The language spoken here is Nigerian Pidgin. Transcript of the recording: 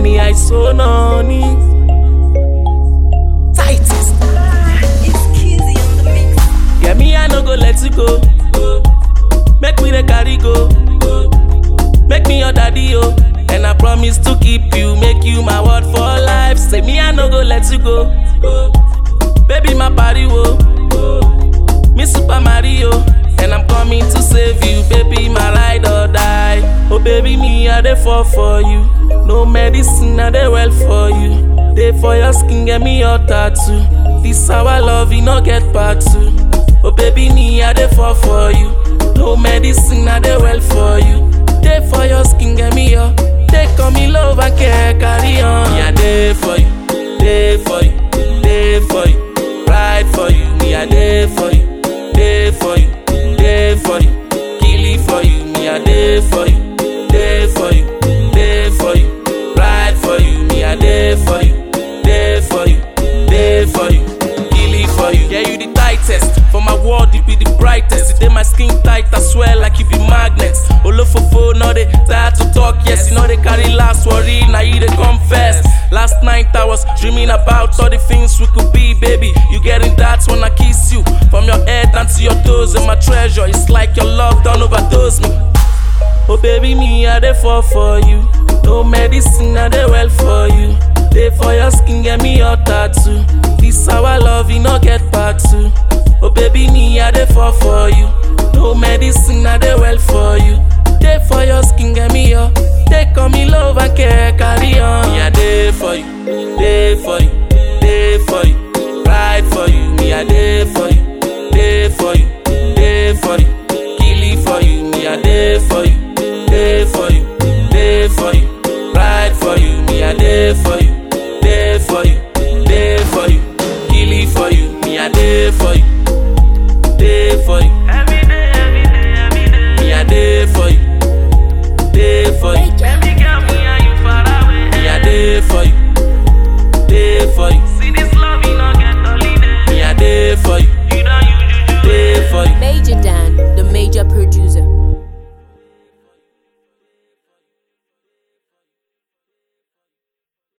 ẹni àìsàn náà ní. tightest. It's Kizzy on the mix. Yeah, me, I no go let you go. Make me the carry go. Make me your daddy, yo. And I promise to keep you, make you my word for life. Say me, I no go let you go. Baby, my body, wo. Me Super Mario. And I'm coming to save you, baby, my ride or die. Oh, baby, me, I dey fall for you. No medicine, I dey well for you. Dey for your skin, get me your tattoo. This our love, you no get part two. Oh, baby, me, I dey fall for you. No medicine, I dey well for you. Dey for your skin, get me your. Take on me love and care, carry on. Me, I dey for you, dey for you, dey for you. Ride for you, me, I dey for you, dey for you, dey for you. Kill it for you, me, I dey for you, dey for you, dey for you. Ride for you, me, I dey for you, dey for you, dey for you. Kill it for you. Yeah, you the tightest. For my world, you be the brightest. Today my skin tight, I swear like you be magnets. Olofofo, no they tired to talk. Yes, you know they carry last worry. Now you they confess. Last night I was dreaming about all the things we could be, baby. You getting that when I kiss you from your head down to your toes, and my treasure. It's like your love don't overdose me. Oh baby, me I dey fall for you. No medicine, I dey well for you. Dey for your skin, get me your tattoo. This our love, you no get part two. Oh baby, me I dey fall for you. No medicine, I dey well for you. Dey for your skin, get me your. Take on me love and care, carry on. Me I dey for you, dey for you, dey for you. Ride for you, me I dey for you, dey for you, dey for you. Kill it for you, me I dey for you, dey for you, dey for you. Ride for you, me I dey for you, dey for you, dey for you. Kill it for you, me I dey for you, dey for you. Every day, every day, every day. Me I dey for you, dey for you. Baby girl, me and you far away. Me I dey for you, dey for you. See this love, you no get holiday. Me I dey for you, You don't use juju. dey for you. Major Dan, the major producer.